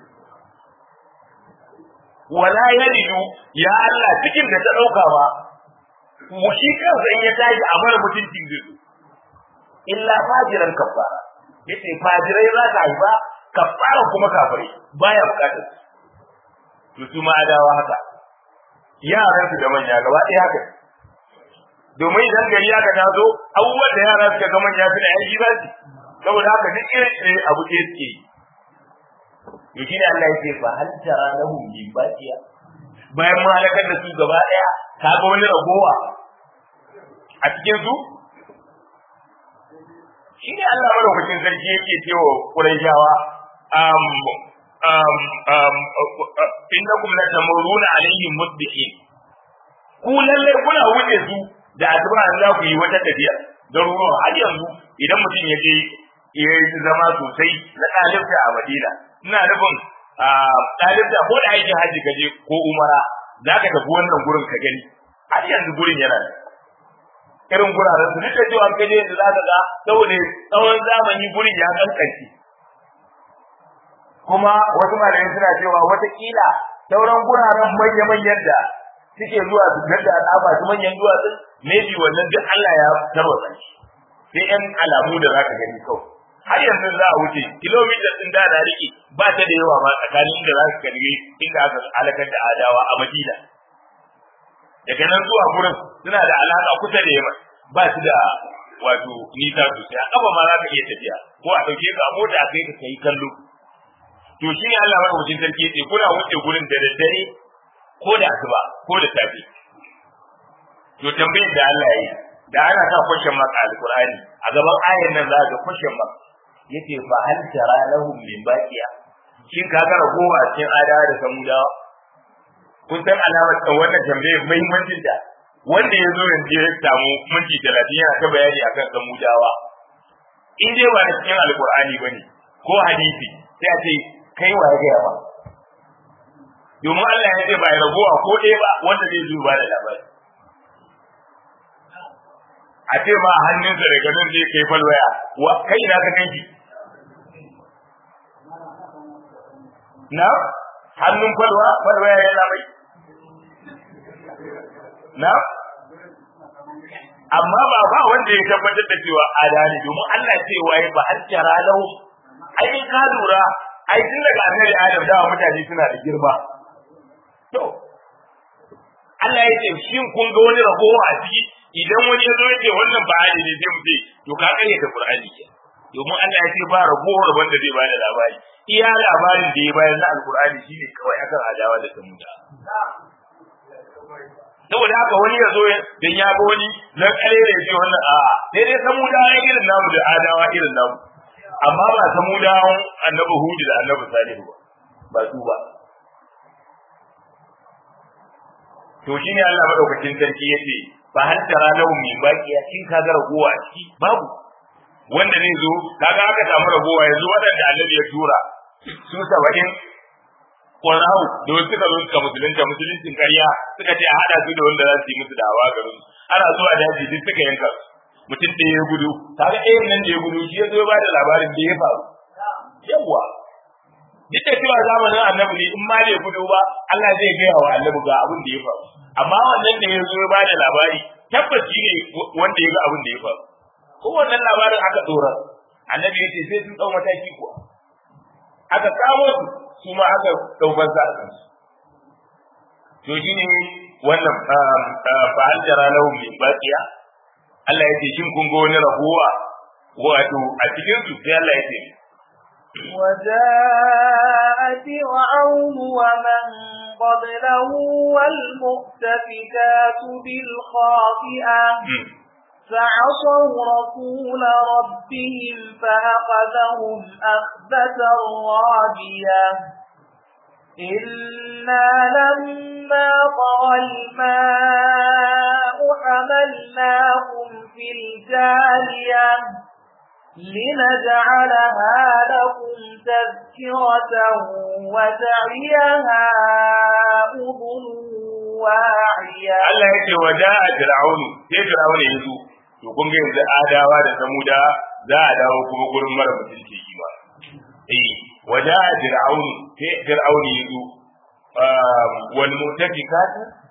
wala yalidu ya Allah cikin da ta dauka ba mu shi kansa in ya tashi a mara mutuncin zai illa fajiran kafara yace fajirai za ka haifa kafara kuma kafirai baya bukatar su su ma adawa haka yaran su da manya gaba ɗaya haka domin idan gari aka taso abubuwan da yara suka ga manya suna aiki za su saboda haka duk irin irin abu ɗaya suke yi to shine Allah yake fa hal tara lahum min baqiya bayan mun halakar da su gaba ɗaya ka ga wani ragowa a cikin su shine Allah madaukakin sarki yake cewa Qurayshawa um um um innakum la tamuruna alaihim musbihin ku lalle kuna wuce su da asuba an za ku yi wata tafiya garuruwa har yanzu idan mutum ya je ya yi zama sosai na ɗalibta a Madina ina nufin ɗalibta ko da aikin hajji ka je ko umara za ka tafi wannan gurin ka gani har yanzu gurin yana da irin guraren su duk da cewa ka je yanzu za ka ga saboda tsawon zamani gurin ya kankance kuma wasu malamai suna cewa watakila sauran guraren manya-manyan da suke zuwa su gadda al'aba su manyan duwatsu maybe wannan duk Allah ya tarwatsa shi sai yan alamu da zaka gani kawai har yanzu za a wuce kilomita din da na rike ba ta da yawa ma tsakanin da za ka kalli inda aka halakar da adawa a Madina daga nan zuwa gurin suna da alaka kusa da yamma ba su da wato nisa sosai a kafa ma za ka iya tafiya ko a dauke ka a mota a kai ka kai kallo to shi ne Allah madaukakin sarki yace kuna wuce gurin da daddare ko da asuba ko da safe to tambayar da Allah ya yi da ana sa question mark a alqur'ani a gaban ayar nan za ga question mark yace fa hal tara lahum min baqiya shin ka ga ragowa cikin adawa da samudawa kun san alamar da wannan tambayar muhimmancin ta wanda ya zo yanzu ya samu minti talatin yana ta bayani akan samudawa in dai ba da cikin alqur'ani bane ko hadisi sai a ce kai wa ya gaya ba domin Allah ya ce ba ya ragowa ko ɗaya ba wanda zai zo ba da labari a ce ma hannunsa daga nan zai kai falwaya wa kai na ka kai na hannun falwa falwaya ya labai na amma ba ba wanda ya tabbatar da cewa adani domin Allah ce waye ba har jara lahu ai ka lura ai tun daga annabi Adam da mutane suna da girma to Allah ya ce shin kun ga wani ragowa a ciki idan wani ya zo ya ce wannan ba hali ne sai mu ce to ka kare da Qur'ani ke domin Allah ya ce ba ragowar wanda zai bada labari iya labarin da ya bayar na Alqur'ani shine kawai akan adawa da samuda saboda haka wani ya zo dan ya ga wani na kare da ce wannan a'a sai dai samuda ya irin namu da adawa irin namu amma ba samudawan annabi Hudu da annabi Salihu ba ba su ba to shine Allah madaukakin sarki yace fa hal tara lahum min baqiya kin kaga ragowa a ciki babu wanda zai zo kaga aka samu ragowa yanzu wadanda annabi ya tura su saba'in Qur'an da wasu suka zo suka musulunta musuluncin ƙarya suka ce a hada su da wanda za su yi musu dawa garin ana zuwa daji duk suka yanka mutum da ya gudu kaga ɗayan nan da ya gudu shi ya zo ba da labarin da ya faru yawa duk da cewa zamanin annabi ne in ma bai gudu ba Allah zai gaya wa annabi ga abin da ya faru amma wannan da ya zo ya bada labari tabbaci ne wanda ya ga abin da ya faru ko wannan labarin aka dora annabi ya ce sai sun dau mataki kuwa aka kamo su su ma aka daukar sa a kansu to shine wannan fa an jara lahum min baqiya Allah ya ce shin kun ga wani rabuwa wato a cikin su sai Allah ya ce وجاء فرعون ومن قبله والمؤتفكات بالخاطئة فعصوا رسول ربهم فأخذهم أخذة رابية إنا لما طغى الماء حملناكم في الجارية لنجعلها لكم تذكرة وتعيها أذن واعية Allah ya ce waja a Fir'aunu sai Fir'aunu ya zo to kun ga yanzu adawa da samuda za a dawo kuma gurin mara mutunci shi ba eh waja a Fir'aunu sai Fir'aunu ya zo wal mutafikat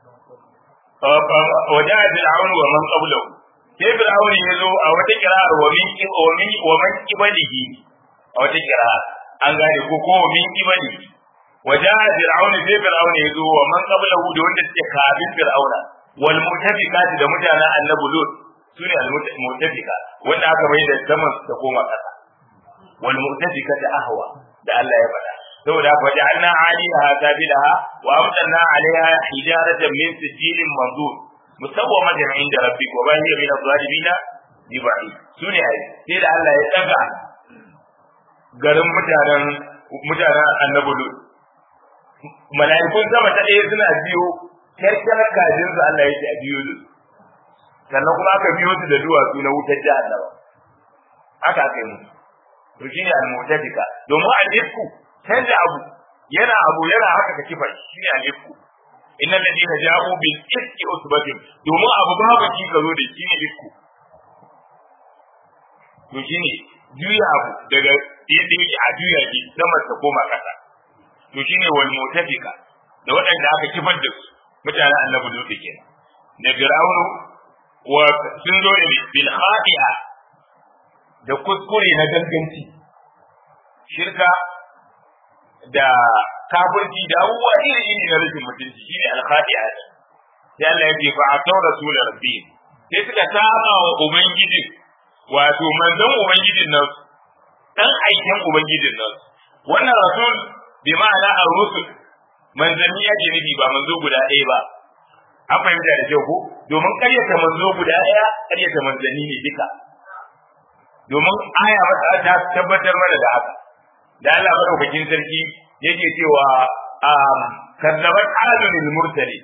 waja a Fir'aunu wa man qablahu sai Fir'aunu ya zo a wata kira'ar wa min wa min wa man qibalihi a wata kira'ar an gane ko ko wa min qibalihi waja fir'auna sai fir'auna ya zo wa man qablahu da wanda suke kafin fir'auna wal mutafikat da mutanen annabi lut sune al mutafika wanda aka mai da saman ta koma kasa wal mutafikat ahwa da Allah ya faɗa saboda haka waja'alna 'aliyaha sabilaha wa amtanna 'alayha hijaratan min sijilin manzur musawwamatan 'inda rabbik wa ma hiya min adh-dhalimin biba'i sune ai sai da Allah ya daga garin mutanen mutanen annabi lut mala'ikun sama ta ɗaya suna biyo kyarkyarar kajin su Allah yake a biyo su sannan kuma aka biyo su da duwatsu na wutar jahannama haka aka yi musu to shine al-mu'tafika domin al-ifku canza abu yana abu yana haka ka kifa shine al-ifku inna alladhina ja'u bil ifki usbatun domin abu babu ki ka zo da shi ne ifku to shine juya abu daga yadda yake a juya shi sama ta koma kasa to shine wal mutafika da waɗanda aka kifar da su mutanen annabi lutu kenan da fir'aunu wa sun zo ne bil khati'a da kuskure na ganganci shirka da kafirci da abubuwa iri iri na rashin mutunci shine al khati'a sai Allah ya ce fa atau rasul rabbi sai suka saba wa ubangiji wato manzon ubangijin nan dan aikin ubangijin nan wannan rasul bi ma'ana ar-rusul manzanni yake nufi ba manzo guda ɗaya ba an fahimta da kyau ko domin ƙaryata manzo guda ɗaya ƙaryata manzanni ne duka domin aya masa ta tabbatar mana da haka da Allah madaukakin sarki yake cewa kazzabat adun al-mursali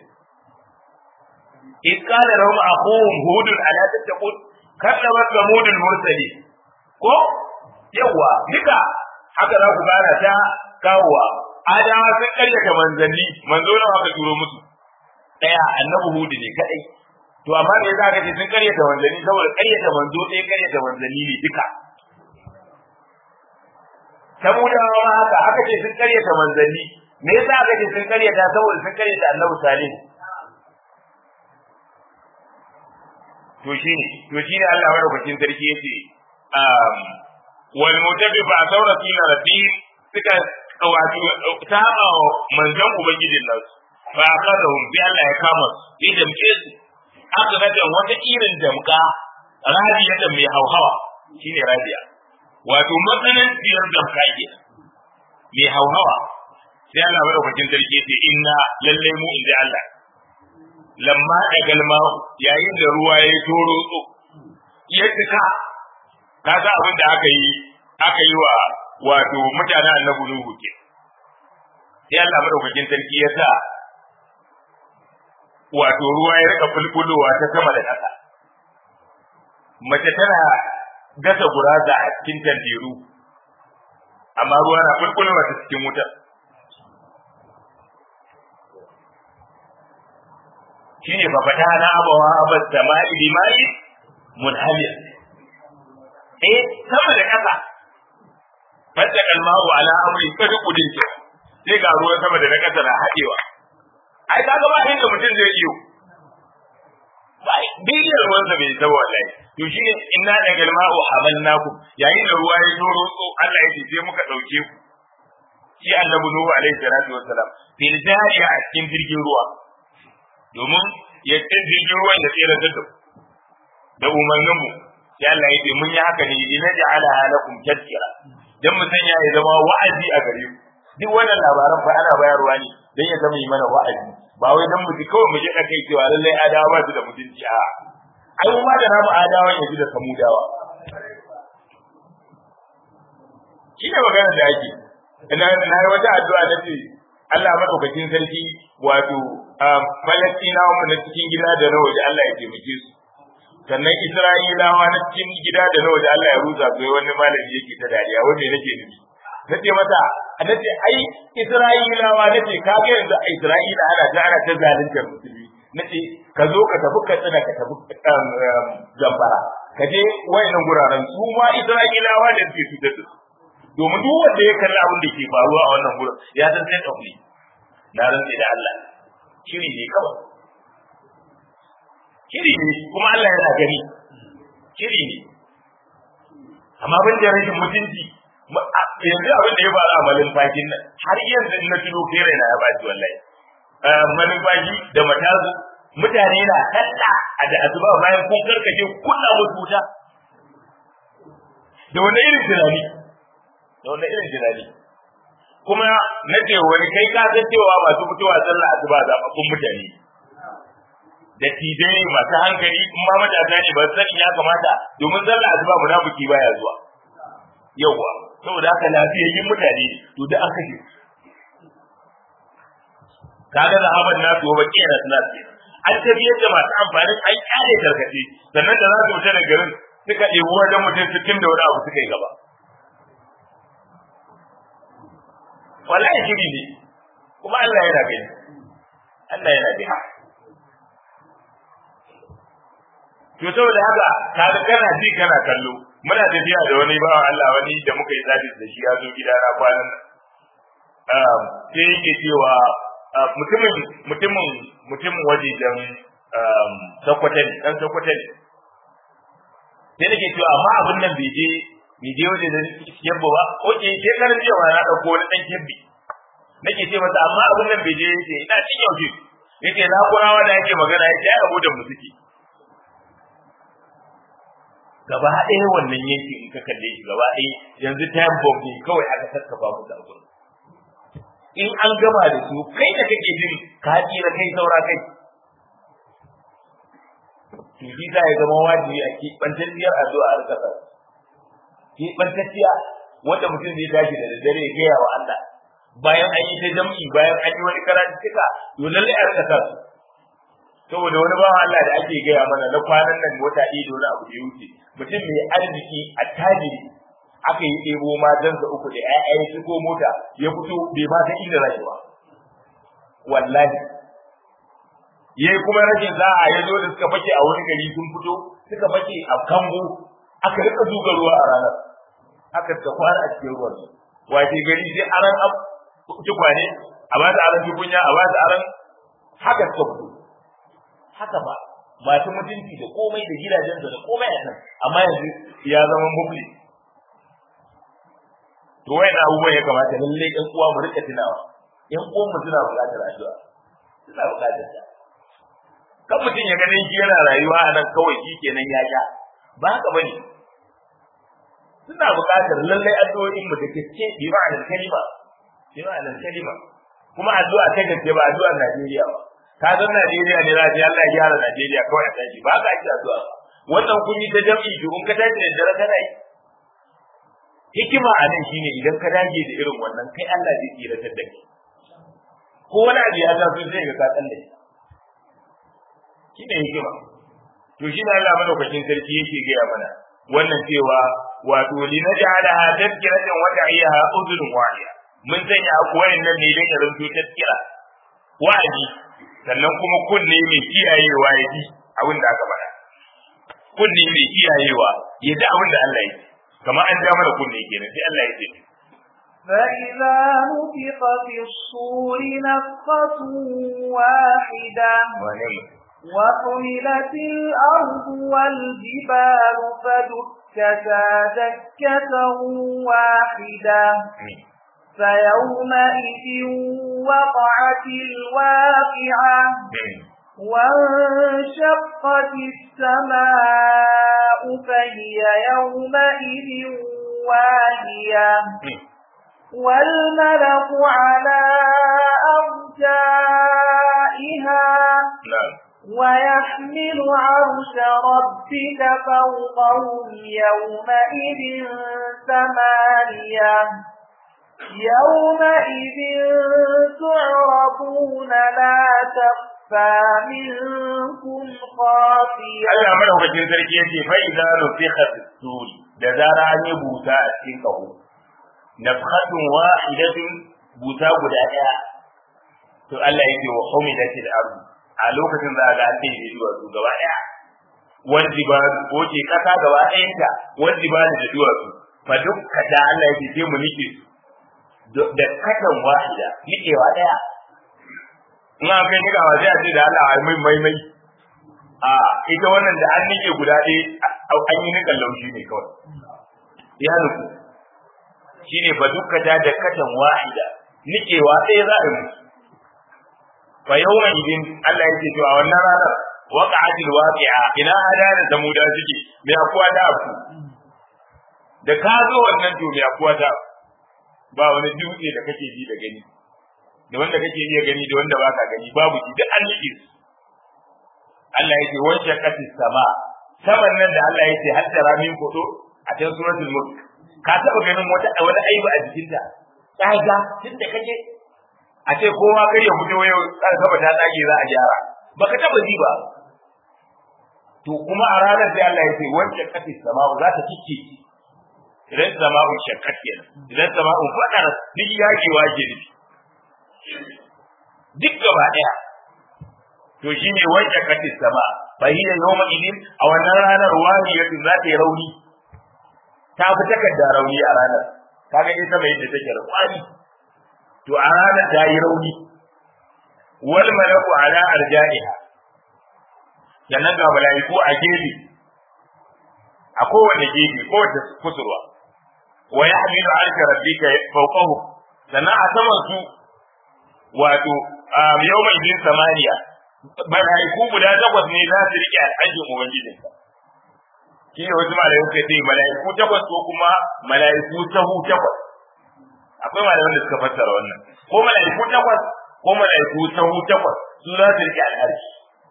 إذ قال لهم أخوهم هود ألا تتقون كذبت ثمود المرسلين ko yawa duka haka za ku gana ta kawowa adawa sun karyata manzanni manzo nawa aka turo musu daya annabi hudu ne kadai to amma me yasa aka ce sun karyata manzanni saboda karyata manzo ɗaya karyata manzanni ne duka samudawa ma haka aka ce sun karyata manzanni me yasa aka ce sun karyata saboda sun karyata annabi salih to shine to shine Allah madaukakin sarki yace um wal mutabi ba saura suna rafi suka wato saba manzon ubangijin nan fa akadahum bi Allah ya kama su sai damke su aka ga wata irin damka radiya da mai hauhawa shine radiya wato matsanin biyar damka ke mai hauhawa sai Allah madaukakin sarki yace inna lallai mu inda Allah lamma da galma yayin da ruwa ya toro tso ya tuka kaga abin da aka yi aka yi wa wato mutanen annabi Nuhu ke sai Allah madaukakin sarki ya sa wato ruwa ya rika fulfulowa ta sama da ƙasa mace tana gasa guraza a cikin tandiru amma ruwa na fulfulowa ta cikin wutar shine fa fata na abawa abas sama'i limai munhamir eh sama da kasa fadda kalmahu ala amri kada kudin ce sai ga ruwan sama da na kasa na hadewa ai kaga ba inda mutum zai iyo bai bidiyar ruwan sa bai zama wallahi to shine inna da kalmahu hamalnakum yayin da ruwa ya zoro so Allah ya ce sai muka dauke ku shi annabi nuhu alaihi salatu wassalam fil jariya a cikin jirgin ruwa domin ya ce jirgin ruwan da tsere da da umarninmu sai Allah ya ce mun yi haka ne na ja'ala halakum tadhkira dan mu sanya ya zama wa'azi a gare ku duk wannan labaran fa ana bayarwa ne dan ya zama yi mana wa'azi ba wai dan mu ji kawai mu ji kai cewa lallai adawa ba su da mutunci a ai mu ma da namu adawan yanzu da samudawa shi ne magana da ake ina na yi wata addu'a na ce Allah madaukakin sarki wato Falastinawa mu na cikin gida da na waje Allah ya taimake su sannan Isra'ilawa na cikin gida da na waje Allah ya rusa su wani malami yake ta dariya wanda nake nufi nace mata nace ai Isra'ilawa nace ka ga yanzu a Isra'ila ana ta ana ta zalunta musulmi nace ka zo ka tafi ka tsina ka tafi gambara ka je wayannan guraren su ma Isra'ilawa da suke cutar da su domin duk wanda ya kalli abin da ke faruwa a wannan gurin ya san sai ɗauri na rantse da Allah shiri ne kawai shiri ne kuma Allah yana gani shiri ne amma ban da rashin mutunci yanzu abin da ya faru a malin fakin nan har yanzu na tuno kai raina ya baci wallahi malin faki da matazu mutane na kalla a da azuba bayan kun karkace kunna musu wuta da wani irin tunani da wani irin tunani kuma na ce wani kai ka san cewa masu fitowa sallah asuba zaɓaɓɓun mutane da tijai masu hankali in ma matasa ne ba sani ya kamata domin sallah asuba munafiki baya zuwa yauwa saboda haka lafiyayyin mutane to da aka ce kaga zahaban nasu wa baki na suna ce an tafiyar da masu amfani an kyale tarkace sannan da za su fita da garin suka ɗebi wajen mutum sittin da wani abu suka yi gaba wallahi shiri ne kuma Allah yana gani Allah yana gani to saboda haka kaga kana ji kana kallo muna tafiya da wani bawan Allah wani da muka yi sabis da shi ya zo gida na kwanan nan sai yake cewa mutumin mutumin mutumin wajejen sakwata ne dan sakwata ne sai nake cewa amma abin nan bai je bai je waje da yabba ba ko ke shekaran jiya na dauko wani dan kebbi nake ce masa amma abin nan bai je yace ina cin yaushe yace na kurawa da yake magana yake ai abu da mu suke gaba ɗaya wannan yanki in ka kalle shi gaba ɗaya yanzu time bomb ne kawai aka sassafa musu a gurin in an gama da su kai da kake jin ka tsira kai saura kai to shi za ya zama wajibi a keɓantacciyar addu'a a ƙasar keɓantacciya wanda mutum zai tashi da daddare ya gaya wa Allah bayan an yi ta jam'i bayan an yi wani karatu cika to lallai a rika su saboda wani bawan Allah da ake gaya mana na kwanan nan wata ido na abu da ya wuce mutum mai arziki a tajiri aka yi ɗebo matansa uku da ƴaƴa ya shigo mota ya fito bai ba ta inda rayuwa wallahi yayi kuma rashin za'a ya zo da suka fake a wani gari sun fito suka fake a kango aka rika zuga ruwa a ranar aka ta kwana a cikin ruwan wace gari sai aran tukwane a ba ta aran tukunya a ba ta aran haka suka fito haka ba masu mutunci da komai da gidajensa da komai a nan amma yanzu ya zama mufli to wayan abubuwan ya kamata lalle ɗan uwa mu rika tunawa ƴan uwan mu suna buƙatar addu'a suna buƙatar ta kan mutum ya ganin shi yana rayuwa a nan kawai shi kenan ya sha ba haka bane suna buƙatar lallai addu'o'in mu da gaske bi ma'anar kalima bi ma'anar kalima kuma addu'a ta gaske ba addu'ar Najeriya ba ka san Najeriya ne za ta Allah ya gyara Najeriya kawai a tashi ba ka ake addu'a ba wannan kun yi ta jam'i to in ka tashi da dare kana yi hikima a nan shine idan ka dage da irin wannan kai Allah zai tsiratar da kai ko wani abu ya taso zai ga ka tsalle shine hikima to shi ne Allah madaukakin sarki yake gaya mana wannan cewa wato li naj'alaha tadhkiratan wa ta'iyaha udhun wahiya mun sanya akwai nan ne dan ya zanto tadhkira wa'adi sannan kuma kunne mai kiyayewa ya ji abin da aka faɗa kunne mai kiyayewa ya ji abin da Allah ya ce kamar an ja mana kunne kenan sai Allah ya ce فإذا نفخ في الصور نفخة واحدة وحملت الأرض والجبال فدكتا دكة واحدة فيومئذ وقعت الواقعة وانشقت السماء فهي يومئذ واهية والملك على أرجائها ويحمل عرش ربك فوقهم يومئذ ثمانية يومئذ تعرضون لا تخفى تخفى منكم خافية Allah madaukakin sarki yace fa idza nufiqa suri da zara an yi buta a cikin kaho nafhatun wahidatun buta guda daya to Allah yake wa humidatil ardu a lokacin za ga an dai duwatsu gaba daya wanda ba ko ce kasa gaba ɗayanta wanda ba da duwatsu fa dukka da Allah yake sai mu nike da katan wahida nikewa daya in an kai nika wa sai a ce da Allah ai mai mai mai a ita wannan da an nike guda ɗaya an yi nikan laushi ne kawai ya nufu shine fa dukka da da katan wahida nikewa ɗaya za a yi fa yawma idin Allah yake cewa wannan ranar waqa'atil waqi'a ina adana samuda suke me akuwa da ku da ka zo wannan to me akuwa da ba wani dutse da kake ji da gani da wanda kake iya gani da wanda baka gani babu shi duk an nike su Allah yake wanke kati sama saman nan da Allah yake hatta ramin kodo a cikin suratul mulk ka taba ganin wata wani aibu a jikinta tsaga tunda kake a ce kowa kai ya fito yau tsar saba ta tsage za a gyara baka taba ji ba to kuma a ranar sai Allah yake wanke kati sama za ta kike idan sama'u shakkat kenan idan sama'u fadar duk yakewa ke nufi duk gaba daya to shine wanke katis sama fa hiya yawma idin a wannan ranar wahiyatu za ta yi rauni ta fi takarda rauni a ranar kaga ita mai yadda take rauni to a ranar ta yi rauni wal malaku ala arja'iha sannan ga mala'iku a gefe a kowane gefe kowace kusurwa wa yahmilu arsha rabbika fawqahu sannan a saman su wato yawma idin samaniya mala'iku guda takwas ne za su rike alhajin ubangijinka shi ne wasu mala'iku suka ce mala'iku takwas ko kuma mala'iku sahu takwas akwai malaman da suka fassara wannan ko mala'iku takwas ko mala'iku sahu takwas su za su rike alhaji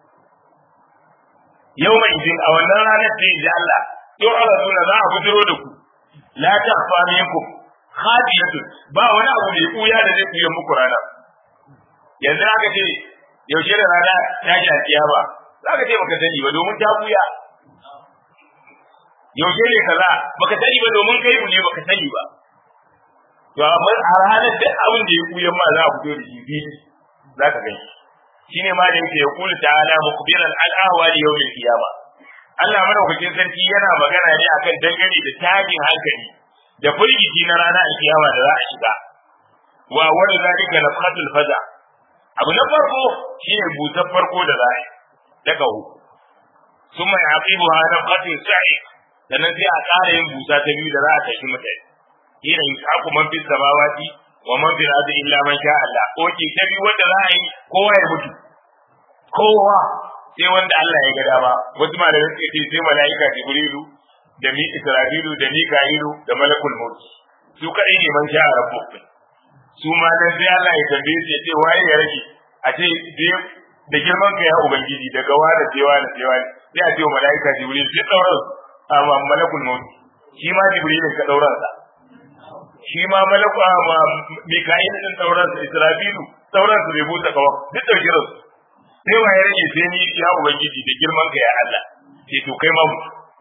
yau mai idin a wannan ranar da ji Allah yau Allah suna za a fitiro da ku la takhfa minkum khafiyatun ba wani abu mai kuya da zai kuya muku rana yanzu aka ce yaushe da rana ta ji kiyama za ka ce baka sani ba domin ta buya yaushe ne kaza baka sani ba domin kai ne baka sani ba to amma a ranar da abin da ya buya ma za a fito da shi fili za ka gani shine ma da yake ya kula ta'ala mukbiran al ahwali yawm al qiyama Allah madaukakin sarki yana magana ne akan dangane da tajin hankali da firgici na rana al kiyama da za a shiga wa wani zalika nafhatul faza abu na farko shine busar farko da za a yi daga hu sun mai aqibu ha na qatin sa'i sannan sai a ƙara yin busa ta biyu da za a tashi mutane ina yi aku man fi samawati wa man fi ardi illa man sha Allah oke ta biyu wanda za a yi kowa ya mutu kowa sai wanda Allah ya ga dama wasu malamai suka ce sai mala'ika jibrilu da mi isra'ilu da mika'ilu da malakul maut su kadai ne man sha rabbukum su ma dan sai Allah ya tambaye su ya ce waye ya rage a ce da girman ka ya ubangiji daga wani sai wani sai wani sai a ce wa malaika jibril sai dauran amma malakul maut shi ma jibril ka dauran sa shi ma malaku amma mika'il din dauran sa israfilu dauran sa bai buta kawa duk dauke su sai waye rage sai ni ya ubangiji da girman ka ya Allah sai to kai ma mu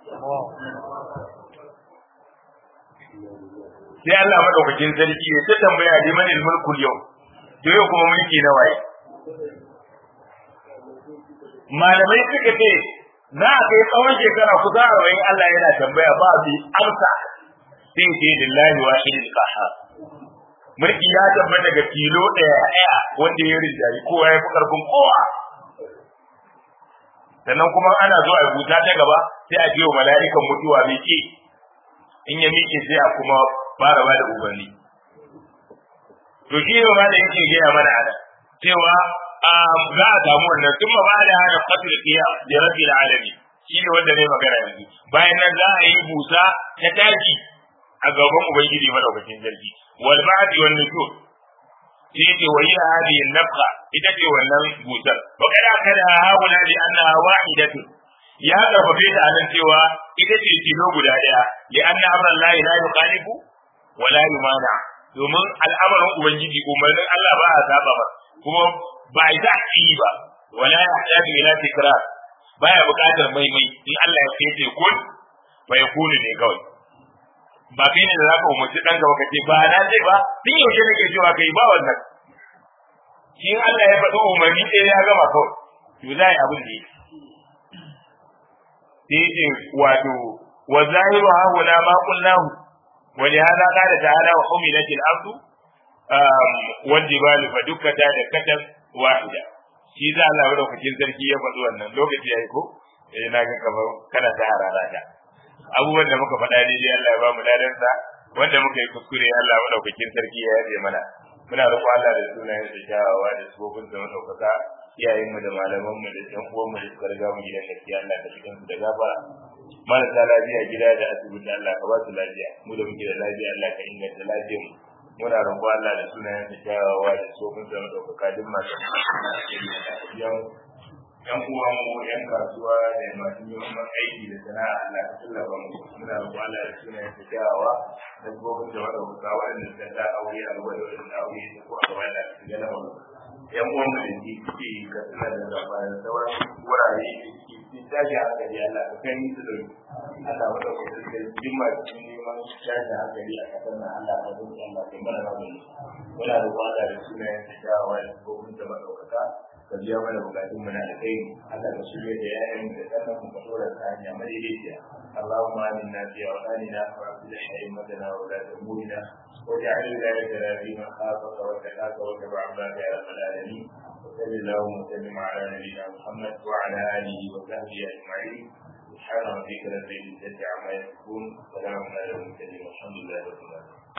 sai Allah madaukakin sarki ya ta tambaya liman mulkul yau to yau kuma mulki na waye malamai suka ce za a kai tsawon shekara kusa arba'in Allah yana tambaya ba bi amsa sai ce lillahi wa shidil qahar mulki ya tabbata daga kilo ɗaya ɗaya wanda ya rinjayi kowa ya fi karfin kowa sannan kuma ana zuwa a buta ta gaba sai a wa mala'ikan mutuwa mai ke in ya miƙe sai a kuma fara ba da umarni to shi ne ma da yake gaya mana ana cewa za a samu wannan sun ma ba da hana fatul qiyam da rabbil alamin shi ne wanda ne magana yanzu bayan nan za a yi busa ta tashi a gaban ubangiji madaukakin sarki wal ba'di wan nushur shi ce wa hiya hadhihi nafqa ita ce wannan busar wa kada kada haula bi annaha wahidatun ya karfafe ta anan cewa ita ce tilo guda daya li anna amran la ilaha yuqalibu wa la yumana domin al'amarin ubangiji umarnin Allah ba a saba ba kuma ba a yi ta ba wala yahtaju ila tikrar baya buƙatar maimai in Allah ya ce kun bai kunu ne kawai ba kai ne da zaka umarci dan gaba kace ba na ce ba tun yaushe nake cewa kai ba wannan shi in Allah ya faɗi umarni ɗaya ya gama kawai to za yi abin da yake sai ce wato wa zahiru ha huna ma qulnahu wa li hada qala ta'ala wa umilat al-ardu wal jibalu fa dukkata da katan wahida shi za Allah madaukakin sarki ya faɗi wannan lokaci yayi ko eh na ga kamar kana ta harara ta abubuwan da muka faɗa daidai Allah ya ba mu ladansa wanda muka yi kuskure Allah madaukakin sarki ya yabe mana muna roƙo Allah da sunayen da kyawawa da sufofin da madaukaka iyayen mu da malaman mu da ɗan uwan mu da suka riga mu gidan gaskiya Allah ka cikin su da gafara marasa lafiya gida da asibiti Allah ka ba su lafiya mu da muke da lafiya Allah ka inganta lafiyar mu muna roƙo Allah da sunayen da kyawawa da sufofin da madaukaka duk masu yan yan uwan mu yan kasuwa da masu neman aiki da sana'a Allah ka tallafa mu muna roƙo Allah da sunayen da kyawawa da sufofin da madaukaka waɗanda suka sa aure a gaba da waɗanda aure da ko a gaba da su gana mu yan uwan mu da ke ke ka suna da gaba da sauran wurare da ke cikin tashi hankali Allah ka kai musu da Allah wata kusa da jin masu neman tashi hankali a kasar nan Allah ka zuci Allah ka mana magani muna da kwada da sunayen da kyawawa da sufofin da madaukaka ka biya mana bukatun mu na da kai Allah ka shirya da yayan da sannan mu ka dora ta hanya madaidaiciya اللهم آمنا في أوطاننا وأصلح أئمتنا وولاة أمورنا واجعل ولايتنا في من خافك واتقاك واتبع عبادك يا رب العالمين وصل اللهم وسلم على نبينا محمد وعلى آله وصحبه أجمعين سبحان ربك رب العزة عما يصفون وسلام على المرسلين والحمد لله رب العالمين